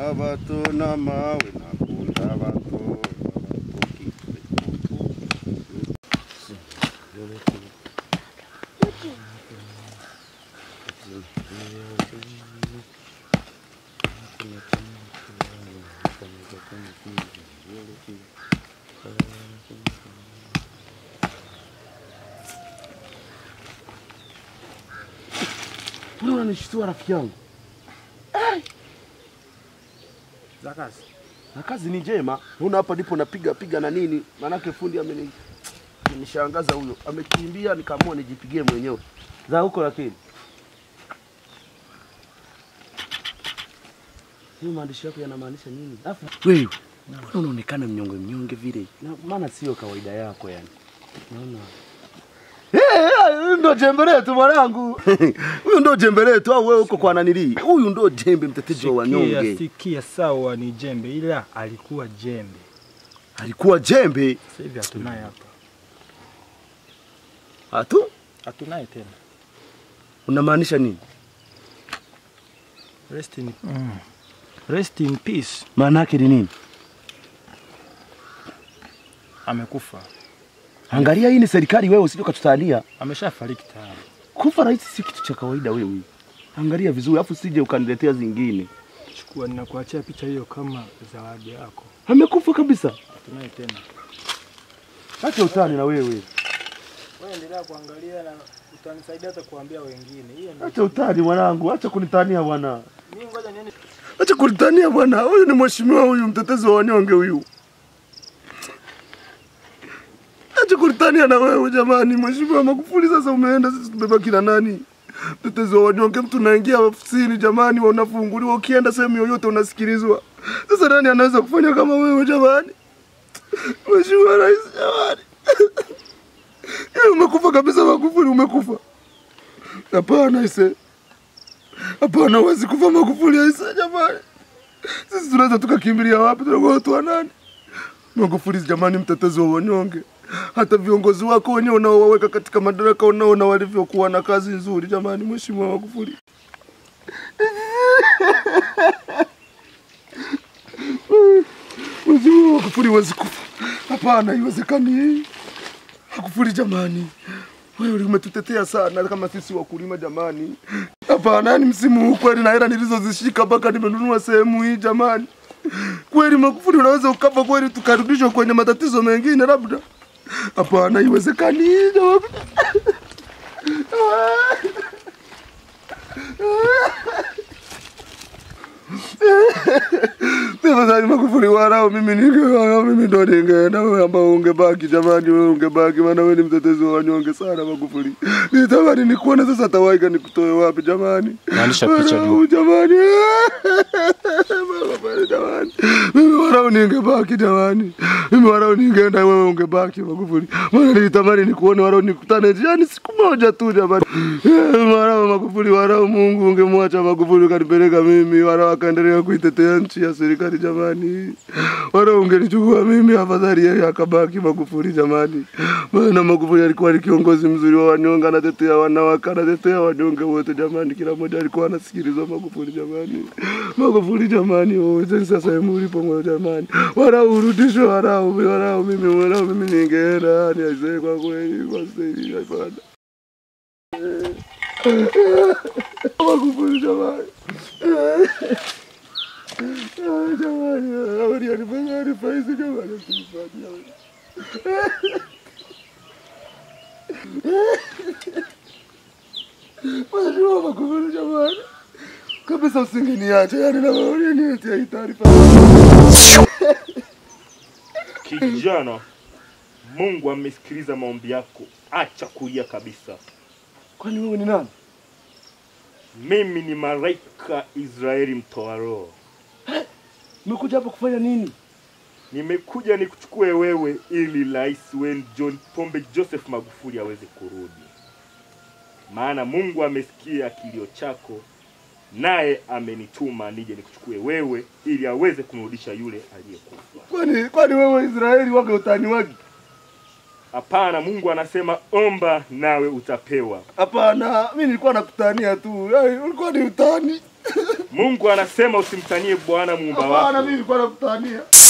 abato n'amawe nakunda abato Mbona unanishtua rafiki yangu? za kazi. Na kazi ni njema. Una hapa ndipo napiga piga na nini? Manake fundi ameni amenishangaza huyo. Amekimbia nikaamua nijipigie mwenyewe. Za huko lakini. Hii maandishi yako yanamaanisha nini? Alafu wewe mbona unaonekana mnyonge mnyonge vile? Na maana sio kawaida yako yani. Naona Huyu ndo jembe letu mwanangu. Huyu ndo jembe letu au wewe uko kwa nanili? Huyu ndo jembe mtetezi wa Sikia, wanyonge. sikia, sawa ni jembe, ila alikuwa jembe. Alikuwa jembe. Sasa hivi hatunaye hapa, Hatu? hatunaye tena. Unamaanisha nini? Rest in, mm. Rest in peace. Maana yake ni nini? Amekufa, Angalia hii ni serikali wewe usije ukatutalia. ameshafariki tayari. Kufa rais si kitu cha kawaida wewe. Angalia vizuri afu sije ukaniletea zingine. Chukua, ninakuachia picha hiyo kama zawadi yako. Amekufa kabisa. Hatunaye tena. Acha utani na wewe. Wewe endelea kuangalia na utanisaidia hata kuambia wengine. Hiyo ndio. Acha utani mwanangu, acha kunitania bwana. Mimi ngoja niende. Acha kunitania bwana. Huyu ni mheshimiwa huyu mtetezi wa wanyonge huyu. Acha kunitania na wewe jamani. Mheshimiwa Magufuli sasa umeenda sisi tumebaki na nani? Mtetezi wa wanyonge mtu unaingia ofisini jamani, wa unafunguliwa ukienda sehemu yoyote unasikilizwa. Sasa nani anaweza kufanya kama wewe jamani? Mheshimiwa Rais jamani. Yeye umekufa kabisa Magufuli umekufa. Hapana ise. Hapana, huwezi kufa Magufuli aisa jamani. Sisi tunaweza tukakimbilia wapi? Tunakuwa watu wa nani? Magufuli jamani, mtetezi wa wanyonge. Hata viongozi wako wenyewe unaowaweka katika madaraka unaona walivyokuwa na kazi nzuri jamani, Mheshimiwa Magufuli. Mheshimiwa Magufuli huwezi kufa. Hapana, haiwezekani. Magufuli jamani, wewe umetutetea sana kama sisi wakulima jamani. Hapana, yani msimu huu kweli na hela nilizozishika mpaka nimenunua sehemu hii jamani. Kweli Magufuli unaweza ukafa kweli tukarudishwa kwenye matatizo mengine labda. Hapana, haiwezekani jamani. Tafadhali Magufuli warao, mimi ninge mimi ndo ningeenda, wewe ambao ungebaki jamani, wewe ungebaki, maana wewe ni mtetezi wa wanyonge sana Magufuli. Nitamani nikuone sasa, tawaika nikutoe wapi jamani? Maanisha picha Warau, jamani, Magufuli jamani, mimi warau ningebaki jamani, mimi warau ningeenda, wewe ungebaki Magufuli, maana nilitamani nikuone warau, nikutane njiani siku moja tu jamani. Warau Magufuli, warau, Mungu ungemwacha Magufuli ukanipeleka mimi, warau akaendelea kuitetea nchi ya serikali jamani, warau ungenichukua mimi, afadhali yeye akabaki Magufuli jamani, maana Magufuli alikuwa ni kiongozi mzuri wa wanyonge, anatetea wanawake, anatetea wanyonge wote jamani, kila mmoja alikuwa anasikilizwa Magufuli jamani, Magufuli jamani, wote sasa sehemu ulipo moyo jamani, warau urudishwe, warau, warau, mimi warau, mimi ningeenda yani aisee, kwa kweli kwa sasa hivi hapana. Magufuli jamani. Ah, Jamani, awali alifanya alifaisi jamani, msifanye. Mheshimiwa Magufuli jamani, kabisa usingeniacha yani, na wewe uniletea hii taarifa. Kijana, Mungu amesikiliza maombi yako, acha kulia kabisa. Kwani wewe ni nani? Mimi ni malaika Israeli mtoa roho. Umekuja hapa kufanya nini? Nimekuja nikuchukue wewe ili rais wenu John Pombe Joseph Magufuli aweze kurudi, maana Mungu amesikia kilio chako, naye amenituma nije nikuchukue wewe ili aweze kumrudisha yule aliyekufa. Kwani kwani wewe Israeli wage utani wagi? Hapana, Mungu anasema omba nawe utapewa. Hapana, mimi nilikuwa nakutania tu. Yaani ulikuwa ni utani. Mungu anasema usimtanie Bwana muumba Hapana, wako. mimi nilikuwa nakutania.